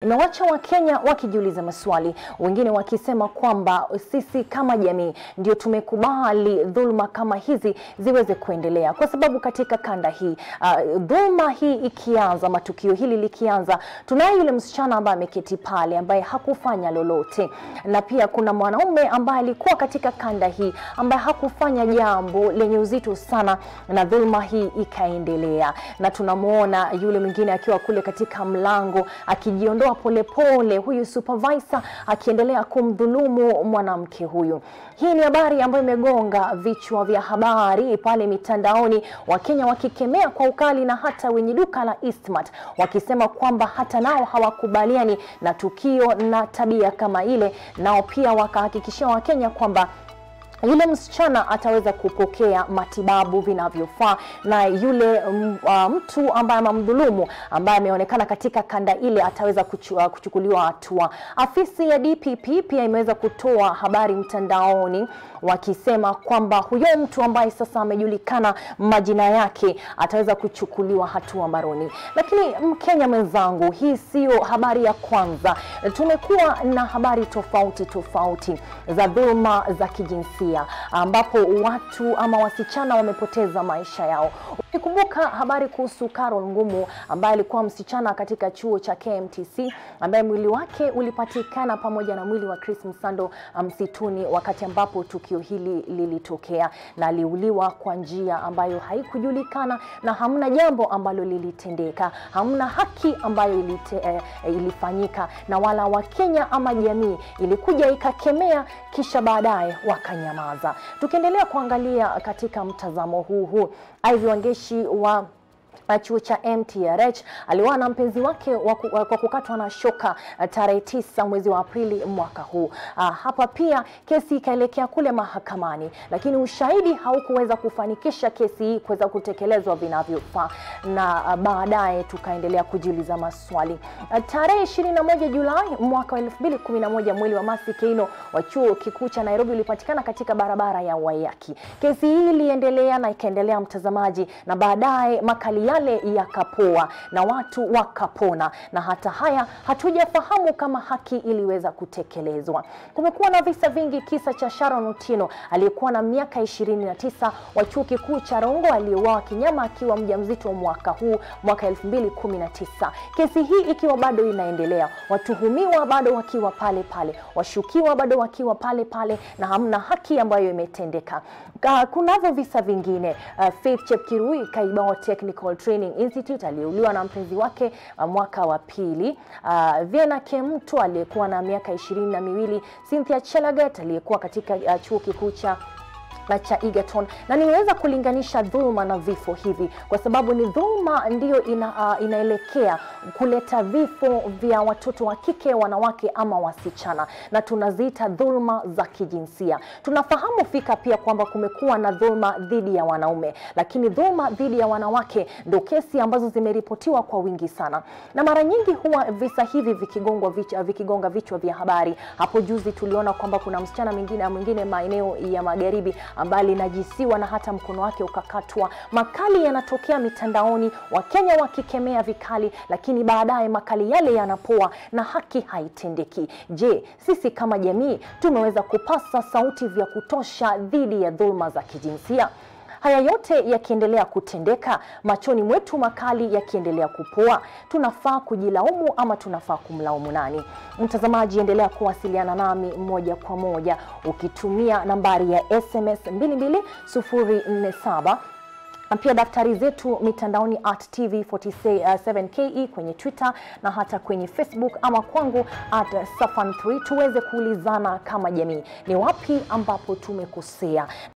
imewacha Wakenya wakijiuliza maswali, wengine wakisema kwamba sisi kama jamii ndio tumekubali dhuluma kama hizi ziweze kuendelea, kwa sababu katika kanda hii uh, dhuluma hii ikianza, matukio hili likianza, tunaye yule msichana ambaye ameketi pale ambaye hakufanya lolote, na pia kuna mwanaume ambaye alikuwa katika kanda hii ambaye hakufanya jambo lenye uzito sana, na dhuluma hii ikaendelea, na tunamwona yule mwingine akiwa kule katika mlango akijiondoa polepole, huyu supervisor akiendelea kumdhulumu mwanamke huyu. Hii ni habari ambayo imegonga vichwa vya habari pale mitandaoni, Wakenya wakikemea kwa ukali na hata wenye duka la Eastmart wakisema kwamba hata nao hawakubaliani na tukio na tabia kama ile, nao pia wakahakikishia Wakenya kwamba yule msichana ataweza kupokea matibabu vinavyofaa na yule mm, uh, mtu ambaye amamdhulumu ambaye ameonekana katika kanda ile ataweza kuchu, uh, kuchukuliwa hatua. Afisi ya DPP pia imeweza kutoa habari mtandaoni wakisema kwamba huyo mtu ambaye sasa amejulikana majina yake ataweza kuchukuliwa hatua mbaroni. Lakini Mkenya mwenzangu, hii sio habari ya kwanza. Tumekuwa na habari tofauti tofauti za dhuluma za kijinsia ambapo watu ama wasichana wamepoteza maisha yao. Ukikumbuka habari kuhusu Carol Ngumu ambaye alikuwa msichana katika chuo cha KMTC ambaye mwili wake ulipatikana pamoja na mwili wa Chris Msando msituni wakati ambapo tukio hili lilitokea, na aliuliwa kwa njia ambayo haikujulikana na hamna jambo ambalo lilitendeka, hamna haki ambayo ilite, eh, ilifanyika na wala Wakenya ama jamii ilikuja ikakemea, kisha baadaye wakanyamaza. Tukiendelea kuangalia katika mtazamo huu huu, Ivy Wangeshi wa chuo cha MTRH aliuawa na mpenzi wake waku, kwa kukatwa na shoka tarehe tisa mwezi wa Aprili mwaka huu. Uh, hapa pia kesi ikaelekea kule mahakamani, lakini ushahidi haukuweza kufanikisha kesi hii kuweza kutekelezwa vinavyofaa, na uh, baadaye tukaendelea kujiuliza maswali. Uh, tarehe 21 Julai mwaka wa 2011 mwili wa Mercy Keino wa chuo kikuu cha Nairobi ulipatikana katika barabara ya Waiyaki. Kesi hii iliendelea na ikaendelea, mtazamaji, na baadaye makali yale yakapoa na watu wakapona, na hata haya hatujafahamu kama haki iliweza kutekelezwa. Kumekuwa na visa vingi, kisa cha Sharon Otieno aliyekuwa na miaka 29 wa chuo kikuu cha Rongo aliyeuawa kinyama akiwa mjamzito mwaka huu mwaka 2019. Kesi hii ikiwa bado inaendelea, watuhumiwa bado wakiwa pale pale, washukiwa bado wakiwa pale pale, na hamna haki ambayo imetendeka. Kunavyo visa vingine, uh, Faith Chepkirui Kaibao Technical Training Institute aliyeuliwa na mpenzi wake uh, mwaka wa pili. Uh, Viena Kemto aliyekuwa na miaka ishirini na miwili, Cynthia Chelagat aliyekuwa katika uh, chuo kikuu cha cha Egerton na nimeweza kulinganisha dhuluma na vifo hivi kwa sababu ni dhuluma ndiyo ina, uh, inaelekea kuleta vifo vya watoto wa kike, wanawake ama wasichana, na tunaziita dhuluma za kijinsia. Tunafahamu fika pia kwamba kumekuwa na dhuluma dhidi ya wanaume, lakini dhuluma dhidi ya wanawake ndo kesi ambazo zimeripotiwa kwa wingi sana, na mara nyingi huwa visa hivi vikigongwa vichwa, vikigonga vichwa vya habari. Hapo juzi tuliona kwamba kuna msichana mwingine mwingine maeneo ya magharibi ambaye alinajisiwa na hata mkono wake ukakatwa. Makali yanatokea mitandaoni, Wakenya wakikemea vikali, lakini baadaye makali yale yanapoa na haki haitendeki. Je, sisi kama jamii tumeweza kupasa sauti vya kutosha dhidi ya dhuluma za kijinsia? Haya yote yakiendelea kutendeka, machoni mwetu makali yakiendelea kupoa, tunafaa kujilaumu ama tunafaa kumlaumu nani? Mtazamaji, endelea kuwasiliana nami moja kwa moja ukitumia nambari ya SMS 22047 na pia daftari zetu mitandaoni at TV47KE kwenye Twitter na hata kwenye Facebook ama kwangu at Safan3 tuweze kuulizana kama jamii, ni wapi ambapo tumekosea.